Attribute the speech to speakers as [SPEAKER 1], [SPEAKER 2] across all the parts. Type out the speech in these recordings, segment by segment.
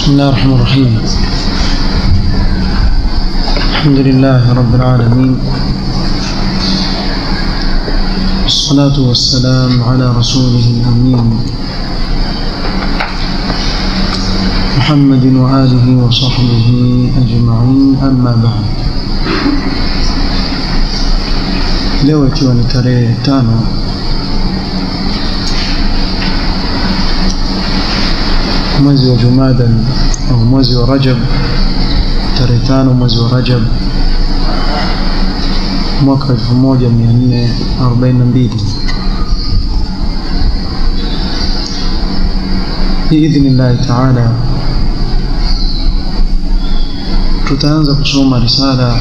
[SPEAKER 1] بسم الله الرحمن الرحيم الحمد لله رب العالمين والصلاة والسلام على رسوله الأمين محمد وآله وصحبه أجمعين أما بعد leo ikiwa ni tarehe tano mwezi wa Jumada au mwezi wa Rajab, tarehe tano mwezi wa Rajab mwaka 1442 biidhnillahi taala tutaanza kusoma risala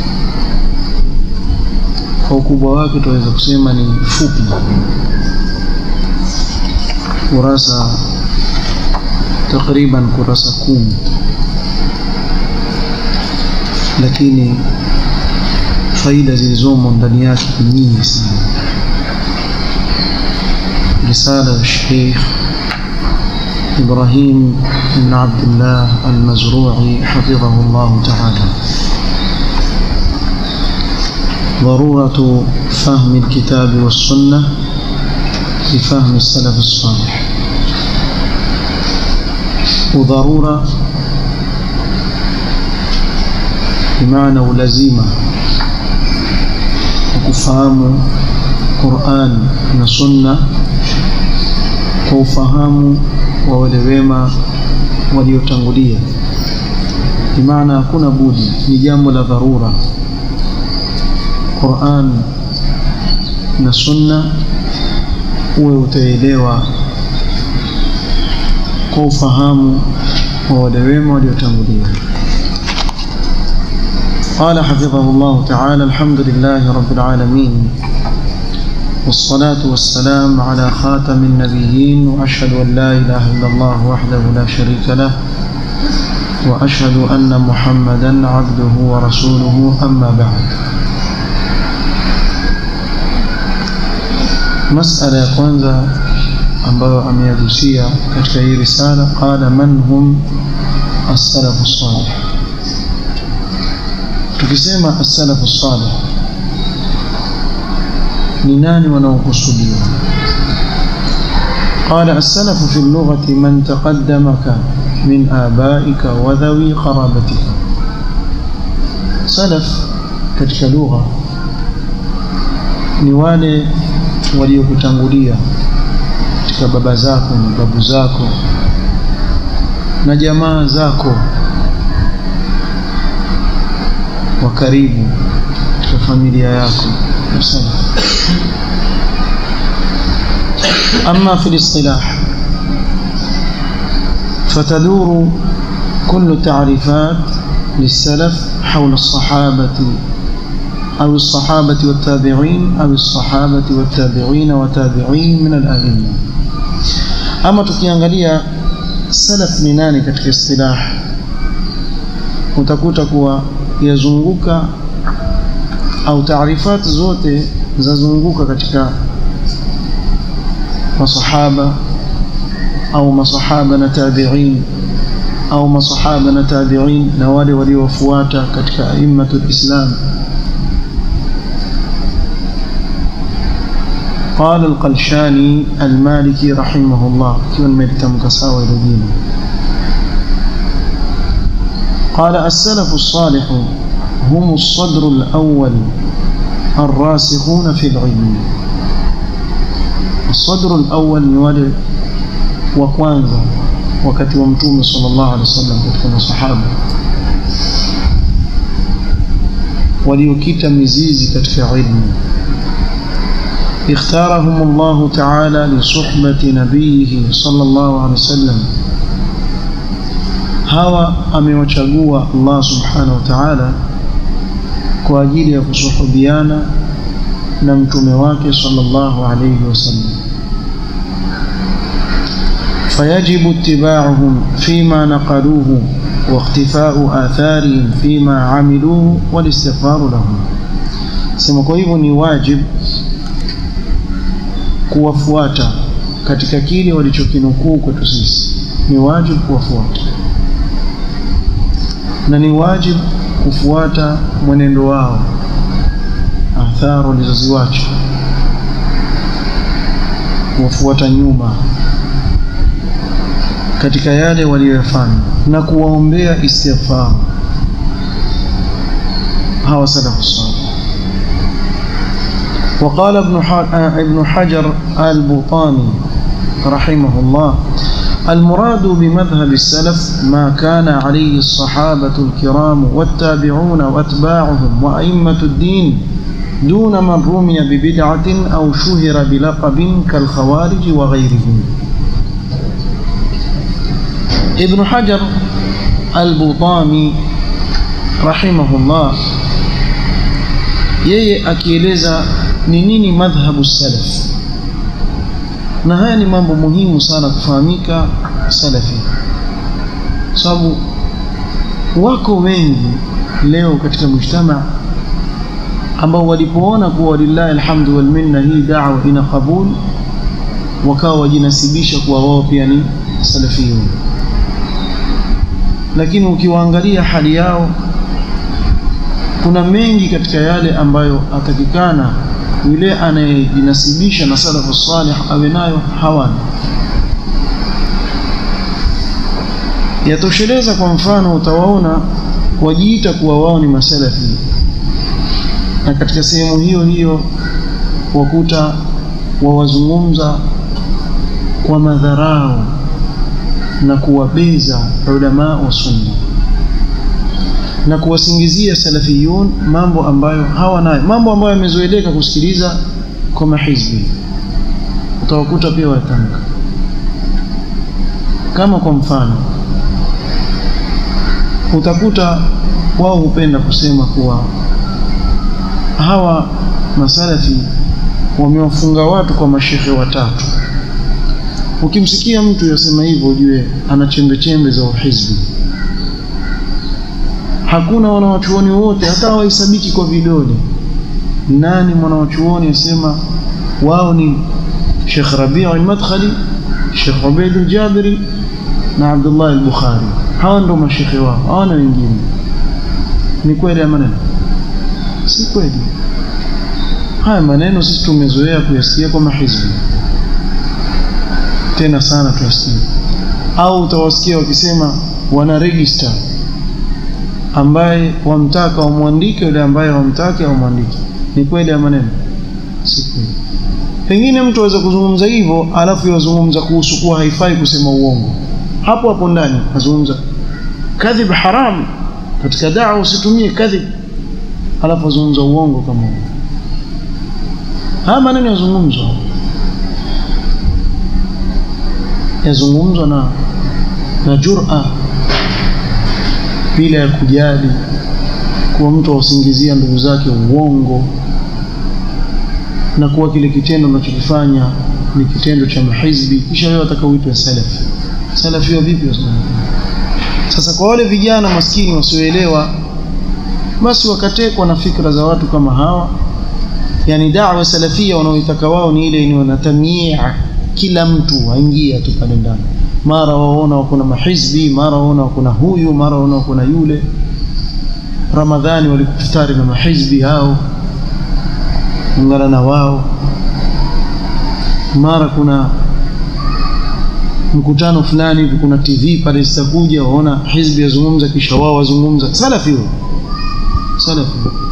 [SPEAKER 1] kwa ukubwa wake tunaweza kusema ni fupi, kurasa takriban kurasa kumi, lakini faida zilizomo ndani yake ni nyingi sana. Risala ya Sheikh Ibrahim ibn Abdullah al-Mazru'i hafidhahu Allah ta'ala. ضرورة فهم الكتاب والسنة لفهم السلف الصالح وضرورة بمعنى ولزيمة وكفهم قرآن وسنة وفهم وولوema waliotangulia bimaana hakuna budi ni jambo la dharura Qur'an na Sunna uwe utaelewa kwa ufahamu wa wale wema waliotangulia. قال حفظه الله تعالى الحمد لله رب العالمين والصلاة والسلام على خاتم النبيين وأشهد أن لا إله إلا الله وحده لا شريك له وأشهد أن محمدا عبده ورسوله أما بعد masala ya kwanza ambayo ameyagusia katika hii risala qala man hum as-salafu salih tukisema as-salafu salih ni nani wanaokusudiwa قال السلف في اللغة من تقدمك من آبائك وذوي قرابتك سلف katika lugha ni wale waliokutangulia katika baba zako na babu zako na jamaa zako wa karibu katika familia yako أما في الاصطلاح فتدور كل تعريفات للسلف حول الصحابة أو الصحابة والتابعين أو الصحابة والتابعين وتابعين من الأئمة أما tukiangalia salaf ni nani katika istilah utakuta kuwa yazunguka au taarifati zote zazunguka katika masahaba au masahaba na tabi'in au masahaba na tabi'in na wale waliofuata katika aimmatul islam قال القلشاني المالكي رحمه الله كيون ميرتم كساوي لدينا قال السلف الصالح هم الصدر الأول الراسخون في العلم الصدر الأول نوال وكوانزا وكتب ومتوم صلى الله عليه وسلم كتب صحابة وليكيت مزيزي كتف علم اختارهم الله تعالى لصحبة نبيه صلى الله عليه وسلم hawa amewachagua Allah subhanahu wa ta'ala kwa ajili ya kusuhubiana na mtume wake sallallahu alayhi wasallam fayajibu ittiba'uhum fima naqaluhu wa ikhtifa'u atharihim fima 'amiluhu wal istighfaru lahum sema kwa hivyo ni wajibu kuwafuata katika kile walichokinukuu kwetu sisi, ni wajibu kuwafuata na ni wajibu kufuata mwenendo wao, athari walizoziwacha, kuwafuata nyuma katika yale waliyoyafanya na kuwaombea istighfar hawa salafu salih. وقال ابن ابن حجر البوطاني رحمه الله المراد بمذهب السلف ما كان عليه الصحابة الكرام والتابعون وأتباعهم وأئمة الدين دون من رمي ببدعة أو شهر بلقب كالخوارج وغيرهم ابن حجر البوطاني رحمه الله yeye akieleza ni nini madhhabu salaf na haya ni mambo muhimu sana kufahamika salafi sababu wako wengi leo katika mujtama ambao walipoona kuwa walillahi alhamdu wal minna hii da'wa ina qabul wakawa wajinasibisha kuwa wao pia ni salafiyun lakini ukiwaangalia hali yao kuna mengi katika yale ambayo atakikana yule anayejinasibisha na salafu salih awe nayo hawana. Yatosheleza kwa mfano, utawaona wajiita kuwa wao ni masalafi, na katika sehemu hiyo hiyo wakuta wawazungumza kwa madharau na kuwabeza ulama wa sunna na kuwasingizia salafiyun mambo ambayo hawanayo, mambo ambayo yamezoeleka kusikiliza kwa mahizbi, utawakuta pia watamka. Kama kwa mfano, utakuta wao hupenda kusema kuwa hawa masalafi wamewafunga watu kwa mashekhe watatu. Ukimsikia mtu yasema hivyo, ujue ana chembe chembe za uhizbi hakuna wanawachuoni wote hata hawahesabiki kwa vidole. Nani mwanawachuoni asema wao ni Sheikh Rabi' al-Madkhali, Sheikh Ubaid al-Jabiri na Abdullah al-Bukhari? Hawa ndio mashekhe wao, hawana wengine. Ni kweli ya maneno? Si kweli. Haya maneno sisi tumezoea kuyasikia kwa mahizbi, tena sana tuyasikia, au utawasikia wakisema wana register ambaye wamtaka wamwandike, yule ambaye wamtake wamwandike. Ni kweli ya maneno? Si kweli. Pengine mtu aweza kuzungumza hivyo, alafu yazungumza kuhusu kuwa haifai kusema uongo, hapo hapo ndani azungumza kadhib haram, katika dawa usitumie kadhib, alafu azungumza uongo kama huo. Haya maneno yazungumzwa, yazungumzwa na na jura bila ya kujali kuwa mtu awasingizia ndugu zake uongo na kuwa kile kitendo anachokifanya ni kitendo cha mahizbi, kisha wewe wataka uitwe salafi. Salafi wa vipi? Sasa kwa wale vijana maskini wasioelewa, basi wakatekwa na fikra za watu kama hawa, yani da'wa salafia wanaoitaka wao ni ile ni wanatamia kila mtu aingia tu pale ndani mara waona wako na mahizbi, mara waona wako na huyu, mara waona wako na yule. Ramadhani walikufutari na mahizbi hao, ungana na wao. Mara kuna mkutano fulani hivi, kuna TV pale zitakuja, waona hizbi yazungumza, kisha wao wazungumza. Salafi huyo, salafi.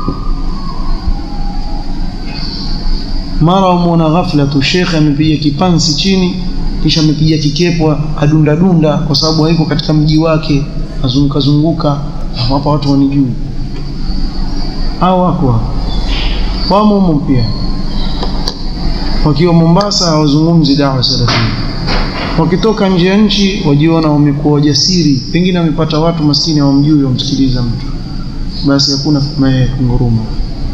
[SPEAKER 1] Mara wamuona ghafla tu shekhe amepiga kipansi chini kisha amepiga kikepo adunda dunda, kwa sababu haiko katika mji wake, azunguka zunguka hapa, watu wanijui. Hao wako wamo humo pia, wakiwa Mombasa hawazungumzi dawa salafia, wakitoka nje ya nchi wajiona wamekuwa wajasiri, pengine wamepata watu maskini hawamjui, wamsikiliza mtu, basi hakuna kunguruma.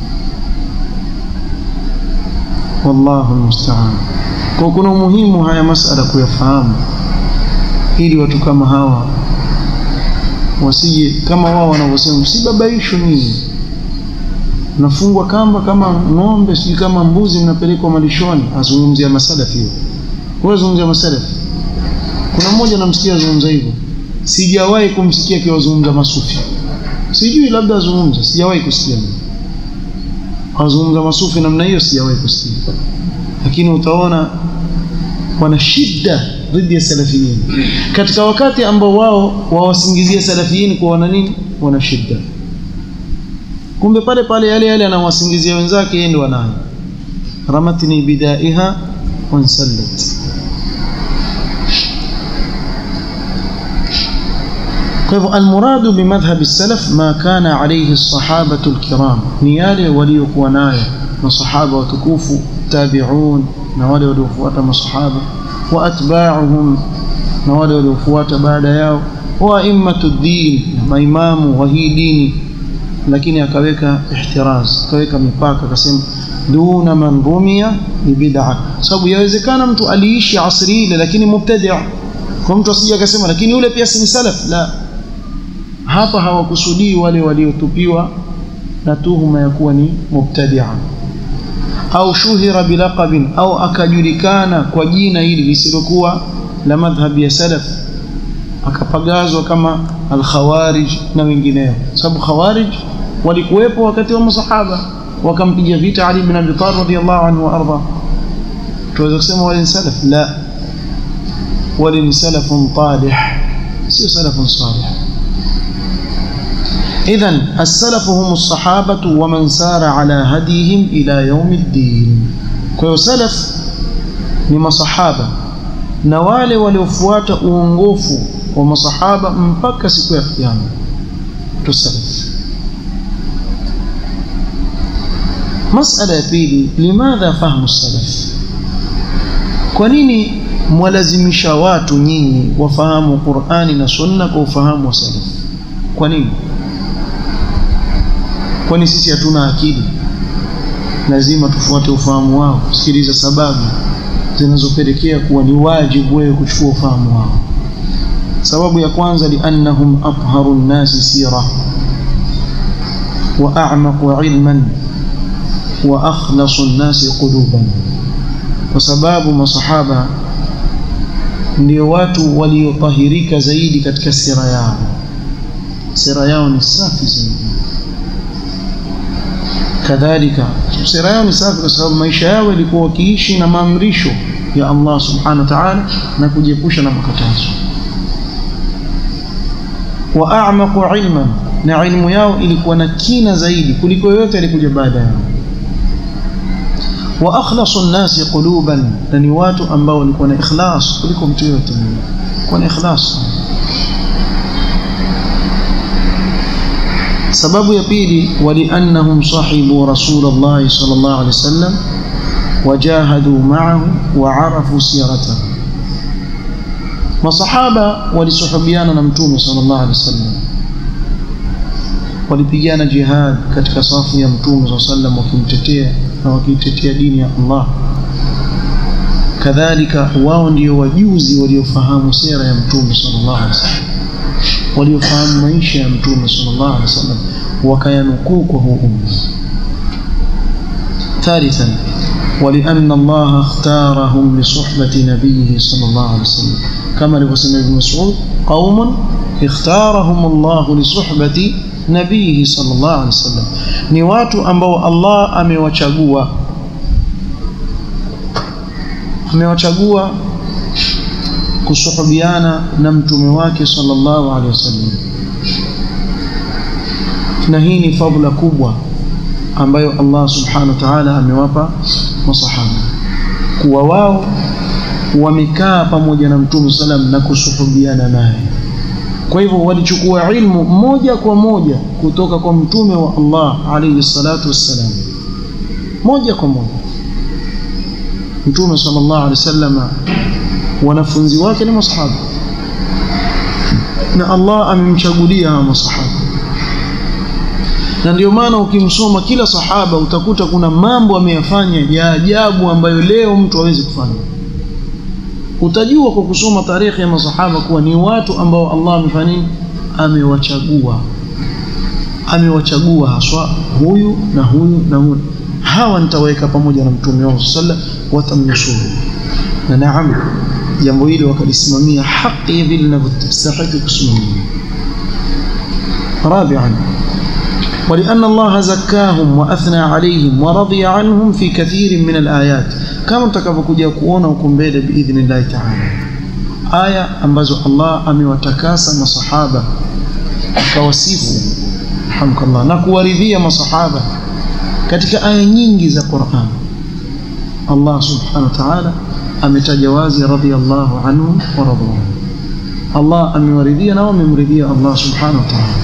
[SPEAKER 1] Wallahu almusta'an. Kwa kuna umuhimu haya masala kuyafahamu, ili watu kama hawa wasije kama wao wanavyosema, msibabaishwe nyinyi, nafungwa kamba kama ng'ombe, sijui kama mbuzi, mnapelekwa malishoni. Azungumzia masalafi hiyo, wewe zungumzia masalafi. Kuna mmoja namsikia azungumza hivyo, sijawahi kumsikia akiwazungumza masufi. sijui labda azungumza sijawahi kusikia wazungumza masufi namna hiyo sijawahi kusikia lakini utaona wana shida dhidi ya salafiyin katika wakati ambao wao wawasingizia salafiyin kwa wana nini wana shida kumbe pale pale yale yale anawasingizia wenzake yeye ndio anayo ramatni bidaiha wansallat kwa hivyo almuradu bimadhhabi salaf ma kana alayhi alsahabatu alkiram ni yale waliokuwa nayo masahaba watukufu tabi'un na wale waliofuata masahaba wa atba'uhum na wale waliofuata baada yao wa immatu din maimamu wa hii dini lakini akaweka ihtiraz akaweka mipaka akasema duna man rumia ni bid'a sababu yawezekana mtu aliishi asri ile lakini mubtadi' kwa mtu asije akasema lakini yule pia si salaf la hapa hawakusudii wale waliotupiwa na tuhuma ya kuwa ni mubtadi'a au shuhira bilaqabin au akajulikana kwa jina hili lisilokuwa la madhhabi ya salaf akapagazwa kama al-khawarij na wengineo sababu khawarij walikuwepo wakati wa masahaba wakampiga vita Ali ibn Abi Talib radiyallahu anhu wa arda tuweza kusema wale ni salaf la wale ni salafun talih sio salafun salih إذن السلف هم الصحابة ومن سار على هديهم إلى يوم الدين كيو سلف نما صحابة نوالي ولوفوات uongofu wa masahaba mpaka siku ya kiyama tusalaf masala ya pili limadha fahmu salaf kwa nini mwalazimisha watu nyinyi wafahamu Qur'ani na Sunna kwa ufahamu wa salaf kwa nini kwani sisi hatuna akili lazima tufuate ufahamu wao sikiliza sababu zinazopelekea kuwa ni wajibu wewe kuchukua ufahamu wao sababu ya kwanza liannahum atharu nnasi sira wa a'maqu ilman wa akhlasu nnasi quluban kwa sababu masahaba ndio watu waliotahirika zaidi katika sira yao sira yao ni safi zaidi kadhalika sira yao ni safi kwa sababu maisha yao yalikuwa wakiishi na maamrisho ya Allah subhanahu wa ta'ala na kujiepusha na makatazo wa a'maqu ilman na ilmu yao ilikuwa na kina zaidi kuliko yote alikuja baada yao wa akhlasu nnasi quluban na ni watu ambao walikuwa na ikhlas kuliko mtu yote kwa na ikhlas sababu ya pili waliannahum sahibu rasulullah sallallahu alaihi wasallam wajahadu ma'ahu wa arafu siratahu masahaba walisuhubiana na mtume sallallahu alaihi wasallam walipigana jihad katika safu ya mtume sallallahu alaihi wasallam wakimtetea na wakitetea dini ya Allah kadhalika wao ndio wajuzi waliofahamu sera ya mtume sallallahu alaihi wasallam waliofahamu maisha ya mtume sallallahu alaihi wasallam wakayanukuu kwa huu umma ثالثا ولأن الله اختارهم لصحبة نبيه صلى الله عليه وسلم كما لقسم ابن مسعود قوم اختارهم الله لصحبة نبيه صلى الله عليه وسلم ni watu ambao Allah amewachagua amewachagua kusuhubiana na mtume wake sallallahu alaihi wasallam na hii ni fadhila kubwa ambayo Allah subhanahu wa ta'ala amewapa masahaba kuwa wao wamekaa pamoja na mtume sallam na kusuhubiana naye kwa hivyo walichukua ilmu moja kwa moja kutoka kwa mtume wa Allah alayhi salatu wassalam moja kwa moja mtume sallallahu alayhi wasallam wanafunzi wake ni masahaba na Allah amemchagulia hawa masahaba na ndio maana ukimsoma kila sahaba utakuta kuna mambo ameyafanya ya ajabu ambayo leo mtu hawezi kufanya utajua kwa kusoma tarehe ya masahaba kuwa ni watu ambao Allah amefanya amewachagua amewachagua haswa huyu na huyu na huyu hawa nitaweka pamoja na mtume wao sallallahu watamnusuru na naam jambo hili wakalisimamia haki vile linavyostahili kusimamia rabi'an ولأن الله زكاهم وأثنى عليهم ورضي عنهم في كثير من الآيات كما تكفكوجا kuona huko mbele باذن الله تعالى aya ambazo Allah amewatakasa masahaba akawasifu alhamdulillah na kuwaridhia masahaba katika aya nyingi za Qur'an Allah subhanahu wa ta'ala ametaja wazi radiyallahu anhu wa radu Allah amewaridhia na wamemridhia Allah subhanahu wa ta'ala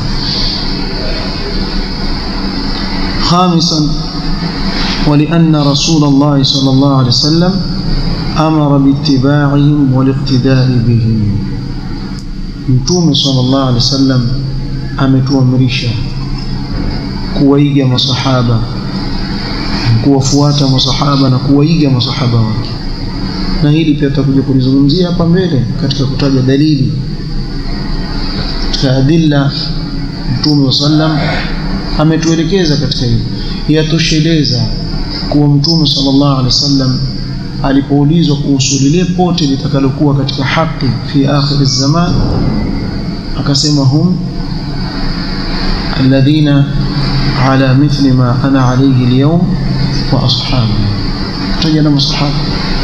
[SPEAKER 1] خامسا ولأن رسول الله صلى الله عليه وسلم أمر باتباعهم والاقتداء بهم متوم صلى الله عليه وسلم ametuamrisha kuwaiga masahaba kuwafuata masahaba na kuwaiga masahaba wake na hili pia tutakuja kulizungumzia hapa mbele katika kutaja dalili katika adilla mtume sallam ametuelekeza katika hili yatosheleza kuwa mtume sallallahu alaihi wasallam alipoulizwa kuhusu lile pote litakalokuwa katika haki fi akhir zaman akasema hum alladhina ala mithli ma ana alayhi alyawm wa ashabi taja na masahaba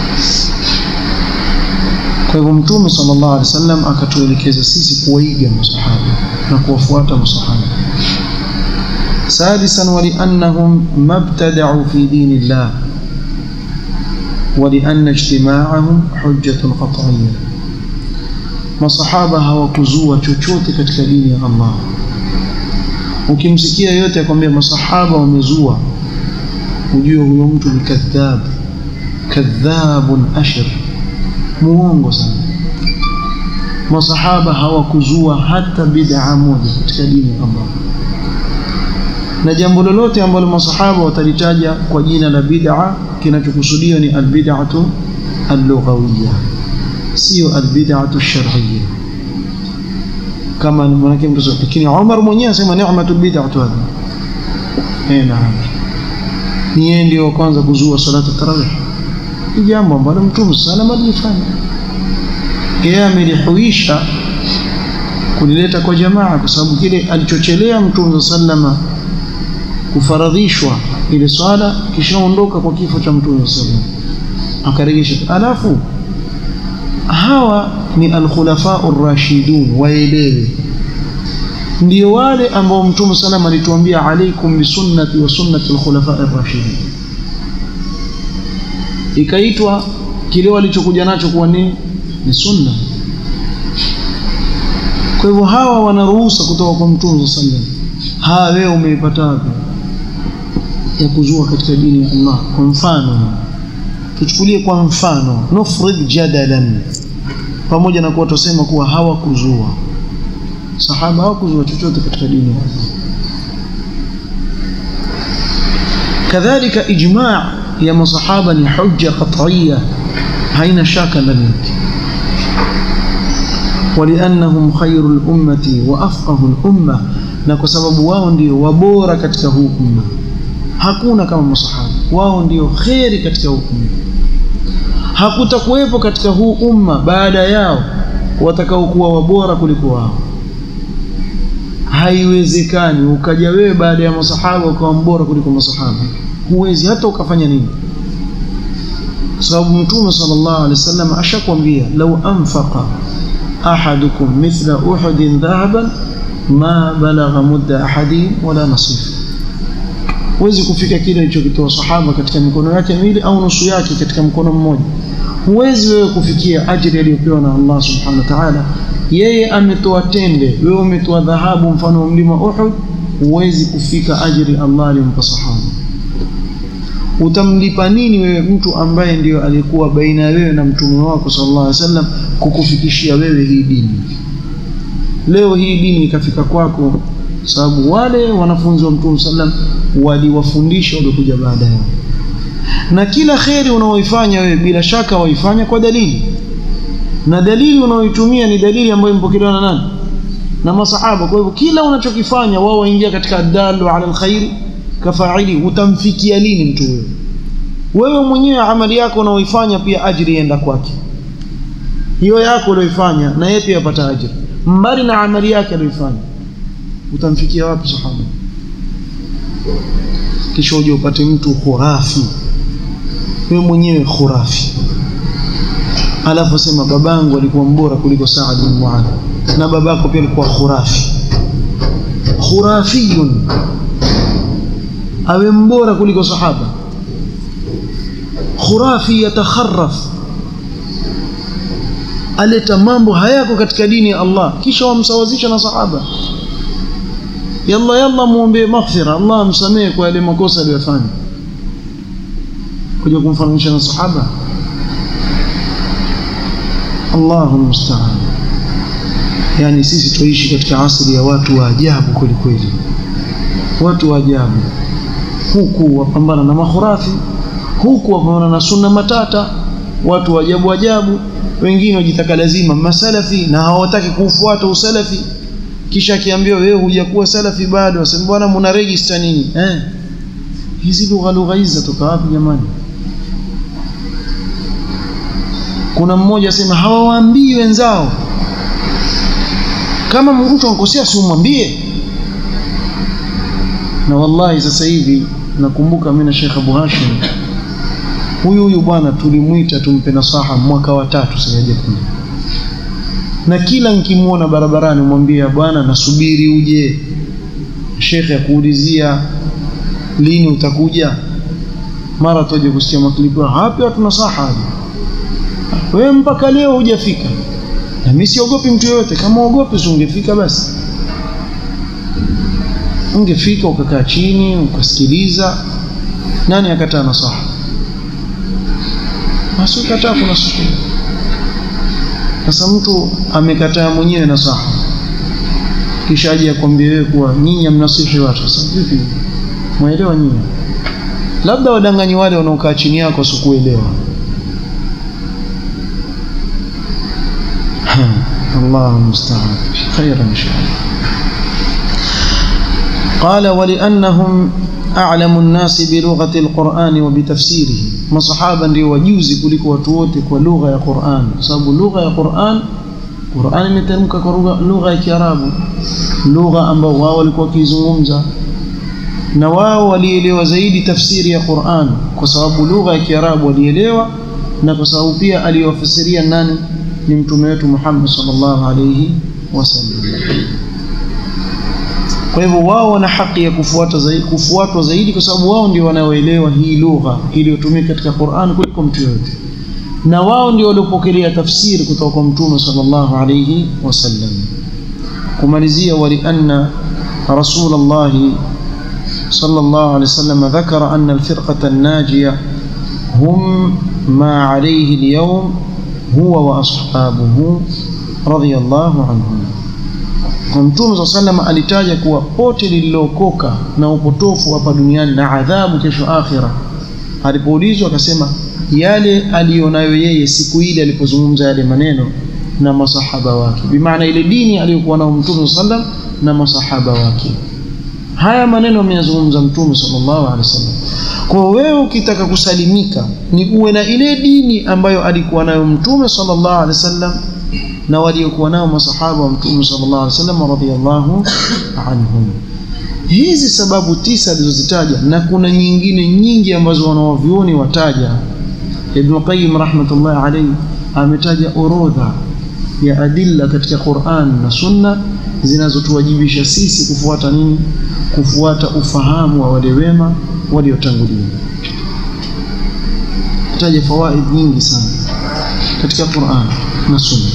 [SPEAKER 1] kwa hivyo mtume sallallahu alaihi wasallam akatuelekeza sisi kuwaiga masahaba na kuwafuata masahaba سادسا ولأنهم ما ابتدعوا في دين الله ولأن اجتماعهم حجة قطعية masahaba hawakuzua chochote katika dini ya Allah ukimsikia yote akwambia masahaba wamezua ujue huyo mtu ni kadhab kadhabun ashir muongo sana masahaba hawakuzua hata bid'a moja katika dini ya Allah na jambo lolote ambalo masahaba watalitaja kwa jina la bid'a kinachokusudiwa ni albid'atu al-lughawiyya sio albid'atu ash-shar'iyya kama manake mtu lakini Umar mwenyewe anasema ni'matul bid'atu hadha eh naam ni yeye ndio kwanza kuzua salatu tarawih ni jambo ambalo mtume salama alifanya yeye amelihuisha kulileta kwa jamaa kwa sababu kile alichochelea mtume sallama kufaradhishwa ile swala kishaondoka kwa kifo cha mtume sallam akarejesha alafu hawa ni alkhulafa ar-rashidun waelewe ndio wale ambao mtume sallam alituambia alaikum bisunnati wa sunnati alkhulafa ar-rashidin ikaitwa kile walichokuja nacho kuwa ni ni sunna kwa hivyo hawa wanaruhusa kutoka kwa mtume sallam ha wewe umeipata wapi ya kuzua katika dini ya Allah kwa mfano tuchukulie kwa mfano nufrid jadalan pamoja na kuwa tusema kuwa hawakuzua sahaba hawakuzua chochote katika dini ya Allah kadhalika ijma' ya masahaba ni hujja qat'iyya haina shaka ndani yake ولأنهم خير الأمة وأفقه الأمة na kwa sababu wao ndio wabora katika huu umma hakuna kama masahaba wao ndio kheri katika huu umma hakutakuwepo katika huu umma baada yao watakaokuwa wabora kuliko wao haiwezekani ukaja wewe baada ya masahaba ukawa mbora kuliko masahaba huwezi hata ukafanya nini kwa sababu mtume sallallahu alaihi wasallam ashakwambia lau anfaqa ahadukum mithla uhudin dhahaban ma balagha mudda ahadin wala nasif huwezi kufika kile alichokitoa sahaba katika mikono yake miwili au nusu yake katika mkono mmoja huwezi wewe kufikia ajili aliyopewa na Allah subhanahu wa ta'ala yeye ametoa tende wewe umetoa dhahabu mfano wa mlima Uhud huwezi kufika ajili Allah aliyompa sahaba utamlipa nini wewe mtu ambaye ndiyo alikuwa baina ya wewe na mtume wako sallallahu alaihi wasallam kukufikishia wewe hii dini leo hii dini ikafika kwako sababu wale wanafunzi wa mtume sallam waliwafundisha waliokuja baada yao na kila kheri unaoifanya wewe bila shaka waifanya kwa dalili na dalili unaoitumia ni dalili ambayo impokelewa na nani na masahaba kwa hivyo kila unachokifanya wao waingia katika dalu ala alkhairi kafaili utamfikia lini mtu huyo wewe mwenyewe amali yako unaoifanya pia ajiri ienda kwake hiyo yako uliyoifanya na yeye pia apata ajiri mbali na amali yake aliyoifanya utamfikia wapi sahaba kisha uje upate mtu khurafi wewe mwenyewe khurafi alafu sema babangu alikuwa mbora kuliko Saad bin Muadh na babako pia alikuwa khurafi khurafiyun awe mbora kuliko sahaba khurafi yatakharraf aleta mambo hayako katika dini ya Allah kisha wamsawazisha na sahaba yalla yalla muombe maghfira Allah amsamehe kwa yale makosa aliyofanya kuja kumfananisha na sahaba Allahu musta'an yani sisi tuishi katika asili ya watu wa ajabu kweli kweli watu wa ajabu huku wapambana na makhurafi huku wapambana na sunna matata watu wa ajabu ajabu wengine wajitaka lazima masalafi na hawataki kuufuata usalafi kisha akiambiwa wewe hujakuwa salafi bado wasema bwana mna register nini eh hizi lugha lugha hizi zatoka wapi jamani kuna mmoja asema hawawaambii wenzao kama mtu ankosea si umwambie na wallahi sasa hivi nakumbuka mimi na Sheikh Abu Hashim huyu huyu bwana tulimwita tumpe nasaha mwaka wa tatu sasa hajakuja na kila nikimwona barabarani mwambia bwana nasubiri uje shekhe akuulizia lini utakuja mara tuje kusikia maklipu hapi watu nasaha aje wewe mpaka leo hujafika na mimi siogopi mtu yoyote kama uogopi ungefika basi ungefika ukakaa chini ukasikiliza nani akataa nasaha basi ukataa kuna siku sasa mtu amekataa mwenyewe nasaha kisha aje akwambie wewe kuwa nyinyi mnasihi watu sasa vipi mwaelewa nyinyi labda wadanganyi wale wanaokaa chini yako sikuelewa الله المستعان خيرا إن شاء الله قال ولأنهم أعلم الناس بلغة القرآن وبتفسيره ما صحابا ndio wajuzi kuliko watu wote kwa lugha ya Qur'an sababu lugha ya Qur'an Qur'an imetamka kwa lugha ya Kiarabu lugha ambao wao walikuwa wakizungumza na wao walielewa zaidi tafsiri ya Qur'an kwa sababu lugha ya Kiarabu walielewa na kwa sababu pia aliwafasiria nani ni mtume wetu Muhammad sallallahu alayhi wasallam. Kwa hivyo wao wana haki ya kufuata zaidi, kufuatwa zaidi kwa sababu wao ndio wanaoelewa hii lugha iliyotumika katika Qur'an kuliko mtu yote, na wao ndio waliopokelea tafsiri kutoka kwa mtume sallallahu alayhi wasallam. Kumalizia, walianna Rasulullah sallallahu alayhi wasallam dhakara anna alfirqata an-najiya hum ma alayhi al-yawm huwa wa ashabuhu radhiyallahu anhum. Kwa Mtume sa sallam alitaja kuwa pote lililookoka na upotofu hapa duniani na adhabu kesho akhira. Alipoulizwa akasema yale aliyonayo yeye siku ile alipozungumza yale maneno na masahaba wake, bimaana ile dini aliyokuwa nayo Mtume sa sallam na masahaba wake. Haya maneno ameyazungumza Mtume sallallahu alaihi wasallam. Kwa wewe ukitaka kusalimika ni uwe na ile dini ambayo alikuwa nayo Mtume sallallahu alaihi wasallam na waliokuwa nao masahaba wa Mtume sallallahu alaihi wasallam radhiyallahu anhum. Hizi sababu tisa alizozitaja na kuna nyingine nyingi ambazo wanawavyuoni wataja. Ibn Qayyim rahmatullahi alayhi ametaja orodha ya adilla katika Qur'an na Sunna zinazotuwajibisha sisi kufuata nini? Kufuata ufahamu wa wale wema waliotangulia. Taja fawaid nyingi sana katika Qur'an na Sunna.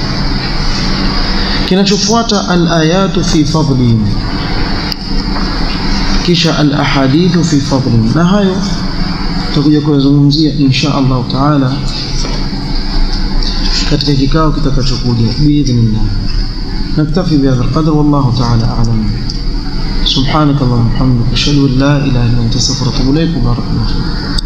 [SPEAKER 1] Kinachofuata al-ayatu fi fadlihim, kisha al-ahadithu fi fadlihim, na hayo tutakuja kuyazungumzia insha Allah taala katika kikao kitakachokuja biidhnillah. نكتفي بهذا القدر والله تعالى أعلم سبحانك اللهم وبحمدك أشهد أن لا إله إلا أنت أستغفرك وأتوب إليك وبارك الله فيك